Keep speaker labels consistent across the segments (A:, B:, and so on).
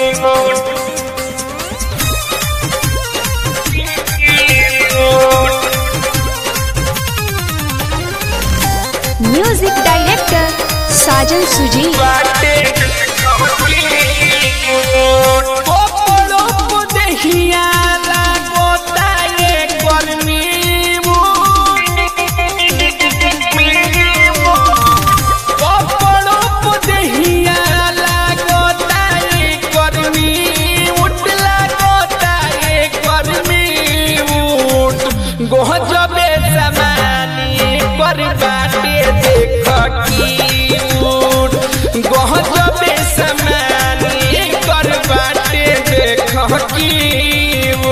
A: music director साजन सुजी
B: गोहजबे समानी पर बाटे देख की उठ गोहजबे समानी पर बाटे देख की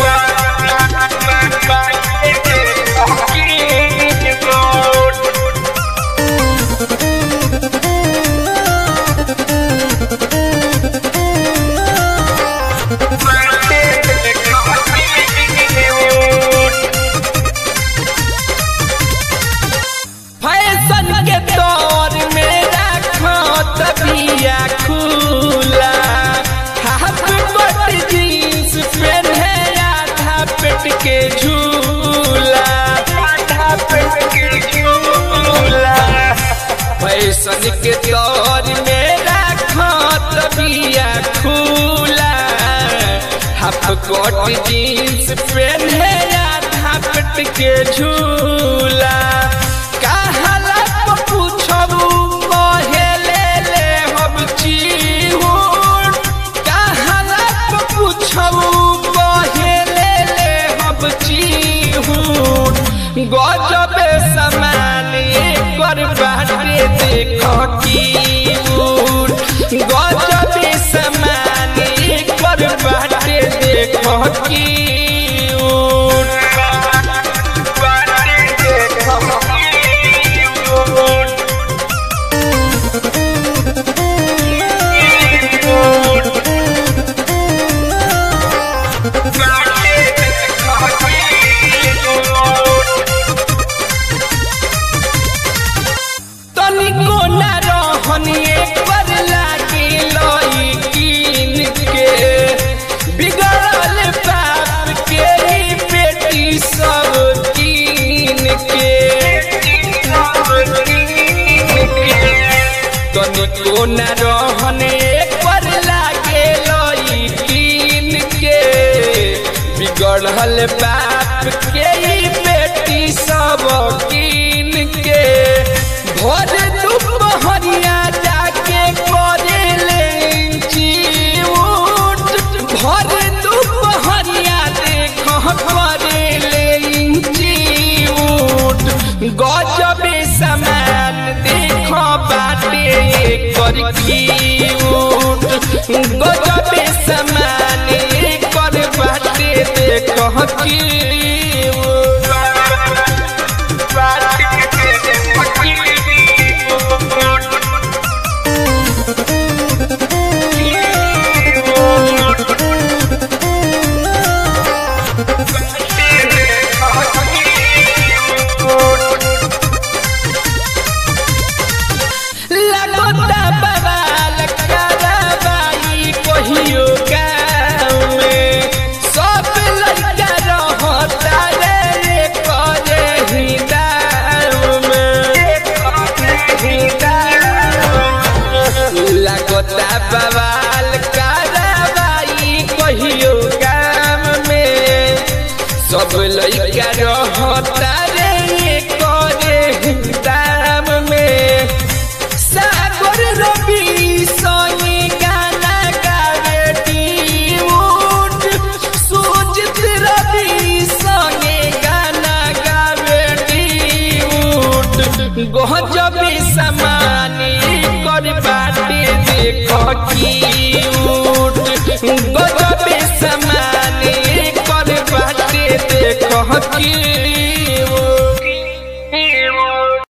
B: फैशन के दौर में रखो तबिया खुला हाफ कट जींस पहने आधा पेट के झूला आधा पेट के झूला फैशन के दौर में रखो तबिया खुला हाफ कट जींस पहने आधा पेट के झूला कहला तो पूछबू कहेले ले हम चिहुर कहला तो पूछबू कहेले ले हम चिहुर गजबे समान कर बाटे देख की उर गजबे समान कर बाटे देख की उर तनिको न रहनी पर लागी लई कीन के बिगड़ल बाप के ही बेटी सब कीन के तनिको न रहने पर लागे लई कीन के बिगड़ल बाप के ही बेटी सब कीन के भोर दुपहरिया जाके करे लेंची उठ भोर दुपहरिया देख करे लेंची उठ गजबे समान देख बाटे कर की उठ गजबे समान कर बाटे देख की लगोता बवाल करवाई कहियो गाँव में सब लड़का रहता रे करे ही दाम में लगोता बवाल करवाई कहियो गाँव में सब लड़का रहता रे करे ही दाम में सागर रवि सोनी गाना गावे टीउट सुजित रवि सोनी गाना गावे टीउट गजबे समानी कर बाटे देख कीउट गजबे समानी कर बाटे देख की